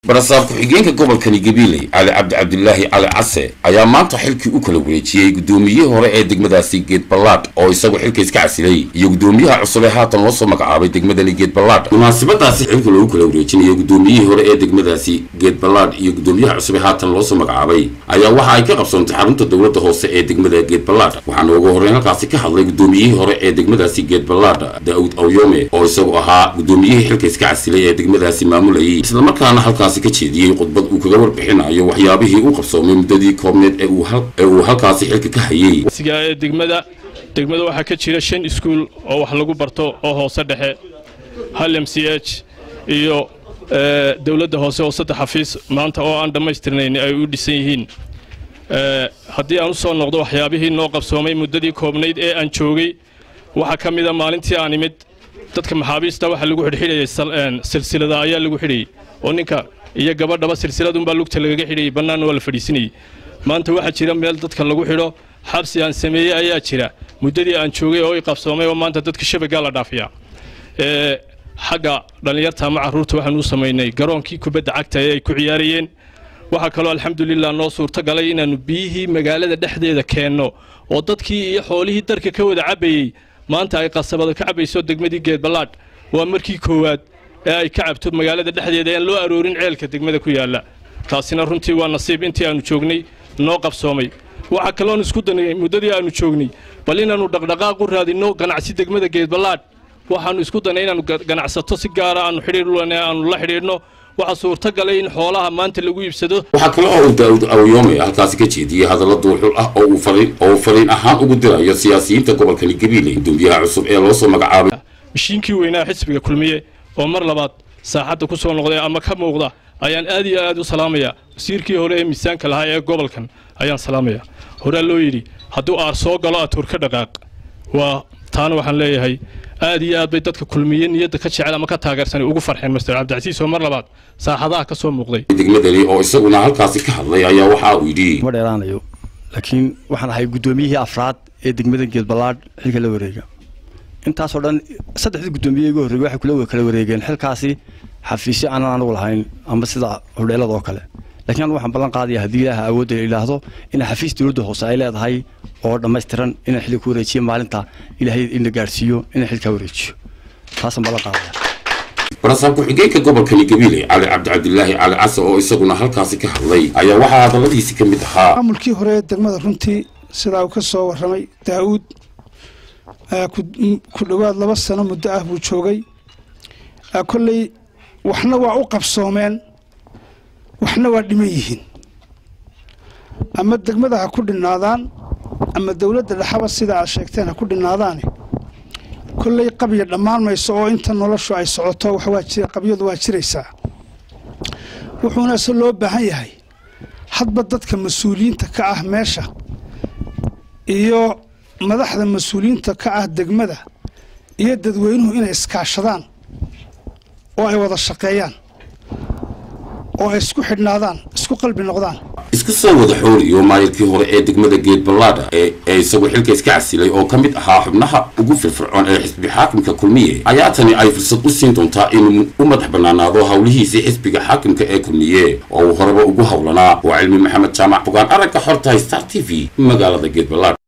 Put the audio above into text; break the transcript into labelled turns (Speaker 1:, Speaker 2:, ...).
Speaker 1: barasaab ku-xigeenka gobolkani gabiley cali cabdi cabdilaahi cali case ayaa maanta xilkii u kala wareejiyey guddoomiyihii hore ee degmadaasi geed ballaadh oo isagu xilka iska casilay iyo guddoomiyaha cusub ee haatan loo soo magacaabay degmadani geed ballaadh munaasabadaasi xilka loogu kala wareejinayo guddoomiyihii hore ee degmadaasi geed ballaadh iyo guddoomiyaha cusub ee haatan loo soo magacaabay ayaa waxa ay ka qabsoontay xarunta dowladda hoose ee degmada geed ballaadh waxaana ugu horreyn halkaasi ka hadlay guddoomiyihii hore ee degmadaasi geed ballaadh daa'uud awyome oo isagu ahaa guddoomiyihii xilka iska casilay ee degmadaasi maamulayay islamarkaana halkaasi ka jeediyey khudbad uu kaga warbixinayo waxyaabihii u qabsoomay muddadii koobneed ee uu halkaasi xilka ka hayey
Speaker 2: ee degmada degmada waxaa ka jira shan iskuul oo wax lagu barto oo hoose dhexe hal m c h iyo dowladda hoose oo saddex xafiis maanta oo aan dhammaystirnayn ay u dhisan yihiin haddii aan u soo noqdo waxyaabihii noo qabsoomay muddadii koobnayd ee aan joogay waxaa ka mida maalintii aan imid dadka maxaabiista waxaa lagu xidhxidhayay silsilada ayaa lagu xidhayey oo ninka iyo gabadhaba silsiladunbaa lugta lagaga xidhayay bannaanna waa la fadhiisinayey maanta waxaa jira meel dadka lagu xidho xabsi aan sameeyey ayaa jira muddadii aan joogay oo i qabsoomay oo maanta dadka shabagaa la dhaafiyaa xagga dhallinyarta ama carruurta waxaan u samaynay garoonkii kubadda cagta ee ay ku ciyaarayeen waxaa kaloo alxamdulilah noo suurto galay inaannu biyihii magaalada dhexdeeda keenno oo dadkii iyo xoolihii darka ka wada cabbayey maanta ay qasabada ka cabbayso degmadii geedballaadh waa markii koowaad ee ay ka cabto magaalada dhexdeeda aan loo aroorin ceelka degmada ku yaalla taasina runtii waa nasiib intii aannu joognay noo qabsoomay waxaa kaloon isku danay muddadii aannu joognay bal inaannu dhaqdhaqaaq u raadinno ganacsi degmada geedballaadh waxaannu isku danay inaannu ganacsato si gaara aannu xidhiir aannu la xidhiidhno waxaa suurtagalay in xoolaha maanta lagu iibsado
Speaker 1: waxaa kale oo uu daa'uud awyome halkaasi ka jeediyey hadallo duulxul ah oo uu fariin oo uu fariin ahaan ugu dirayo siyaasiyiinta gobolkani gabiley guddoomiyaha cusub ee loo soo magacaabay
Speaker 2: mishiinkii weynaa xisbiga kulmiye oo mar labaad saaxadda ku soo noqday ama ka muuqda ayaan aad iyo aad u salaamayaa wasiirkii hore ee miisaanka lahaa ee gobolkan ayaan salaamayaa horaa loo yidhi hadduu aar soo galo atuur ka dhaqaaq waa taana waxaan leeyahay aad iyo aad bay dadka kulmiye niyadda ka jecel ama ka taageersanay ugu farxeen master cabdicasiis oo mar labaad saaxadaha ka soo muuqday
Speaker 1: degmadani oo isaguna halkaasi ka hadlay ayaa waxa uu yidhi
Speaker 3: ma dheeraanayo laakiin waxaan ahay guddoomiyihii afraad ee degmada geedballaadh xilka la wareega intaasoo dhan saddexdii guddoomiye igu horreeyey waxay kula kala wareegeen xilkaasi xafiisyo aanan anugu lahayn ama sida hodheelada oo kale lakiin anu waxaan ballan qaadaya haddii ilaaha awoodda idhaahdo inay xafiis dowladda hoose ay leedahay oo dhammaystiran inaan xilli ku wareejiyo maalinta ilaahay in la gaadhsiiyo inaan xilkaa wareejiyo taasaan ballan qaadaya
Speaker 1: barasaab ku-xigeenka gobolkani gabiley cali cabdi cabdilaahi cali case oo isaguna halkaasi ka hadlay ayaa waxaa hadalladiisi ka mid ahaa
Speaker 4: maamulkii hore ee degmada runtii sidaa uu ka soo warramay daa'uud ku dhowaad laba sano muddo ah buu joogay kolley waxna waa u qabsoomeen waxna waa dhiman yihiin ama degmada ha ku dhinnaadaan ama dowladda dhexaba sida aad sheegteen ha ku dhinnaadaane kolley qabya dhammaan mayso oo inta noloshu ay socoto qabyadu waa jiraysaa wuxuuna se loo baahan yahay hadba dadka mas-uuliyiinta ka ah meesha iyo madaxda mas-uuliyiinta ka ah degmada iyo dadweynuhu inay iskaashadaan oo ay wada shaqeeyaan oo ay isku xidhnaadaan isku qalbi noqdaan
Speaker 1: isku soo wada xooliyo maayirkii hore ee degmada geed ballaadha ee isagu xilka iska casilay oo ka mid ahaa xubnaha ugu firfircoon ee xisbi xaakimka kulmiye ayaa tani ay fursad u siin doontaa inuu u madax bannaanaado howlihiisii xisbiga xaakimka ee kulmiye oo uu horeba ugu howlanaa waa cilmi maxamed jaamac fogaan aragga xortahay star t v magaalada geed ballaadh